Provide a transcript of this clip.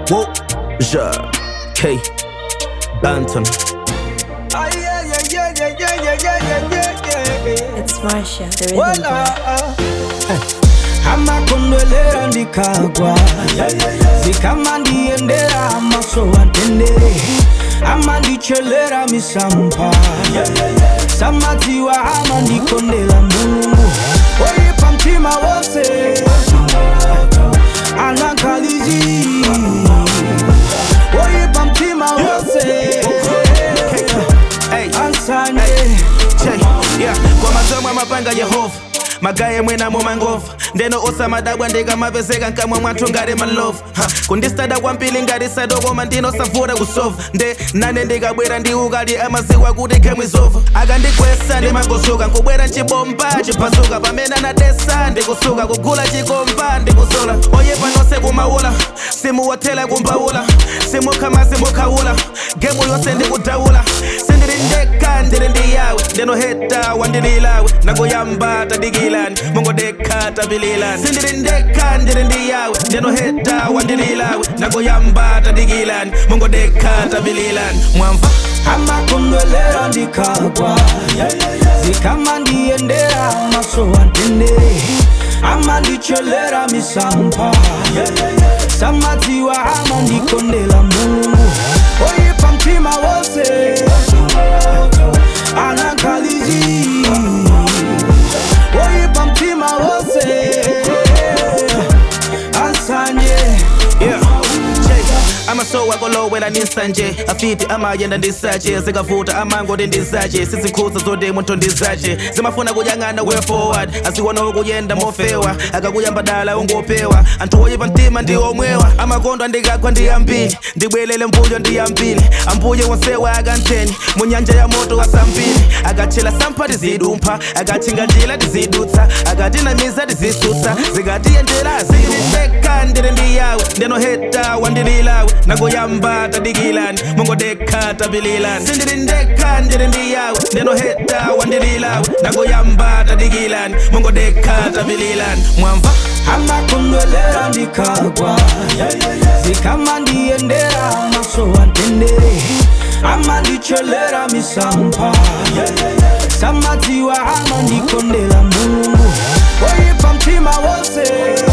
Whoa, ja, K, Banton. Ah, yeah, yeah, yeah, yeah, yeah, yeah, yeah, yeah, yeah, yeah. It's Marsha, the rhythm Wala, boy. amakondwelera ndikagwa zikamandiendera amaso atende amandichelera misampa samadziwa amandikondela mulungu oyipa mtima wose anankalizi oyipa mtima wose Hey, ansanye Che, yeah, kwa masomo amapanga Yehova magaye mwena mu mangova ndeno osamadabwa ndikamapezeka nkamwe mwathu ngati malovu Ha, kundistada kwambiri ngati sadokoma ndinosavura kusova nde nane ndikabwera ndi ukali amaziwa kuti khemwe zova akandikwesa ndimangosuka nkubwera nchibomba chiphasuka pamene anadesa ndikusuka kugula chikomba ndikusola oyepa nonse kumaula simuwathela kumbaula simukha simukhawula gemu yonse ndikudaula sindiri ndekha ndiri ndi yawe ndinoheta wandililawe nakoyamba tadikilani mongodekha tapililani sindiri ndekha ndiri ndi yawe ndinoheta wandililawe nakoyamba tadikilani mongodekha tapililani mwamva amakondwelera ndikagwa zikamandiendera maso atende amandichelera misampa samadziwa amandikondela mulungu oyipa mtima wose anankalizi oyipa mtima wose ansanye Yeah. Check. amasowa kolowela nisanje afiti amayenda ndisache zikavuta amangoti ndizache sizikhuza zoti munthu ndizache zimafuna kuyang'ana way forward asiwona ukuyenda mofewa akakuyamba dala ungopewa anthu oyipa mtima ndi omwewa amakondo andikagwa ndiyambili ndibwelele mbuyo ndiyambili ambuye wonsewa akantheni mu nyanja ya moto asambili akatchela sampha tizidumpha akatchinga njila tizidutsa akatinamiza tizisutsa zikatiyendera zilindeka ndiri ndi yawe ndinoheta wandililawe nakoyamba tadikilani mongodekha tapililani sindiri ndekha ndiri ndi yawe ndinoheta wandililawe nakoyamba tadikilani mongodekha tapililani mwamva amakondwelera ndikagwa zikamandiendera maso atende amandichelera misampa samadziwa amandikondela mulungu oyipa mtima wose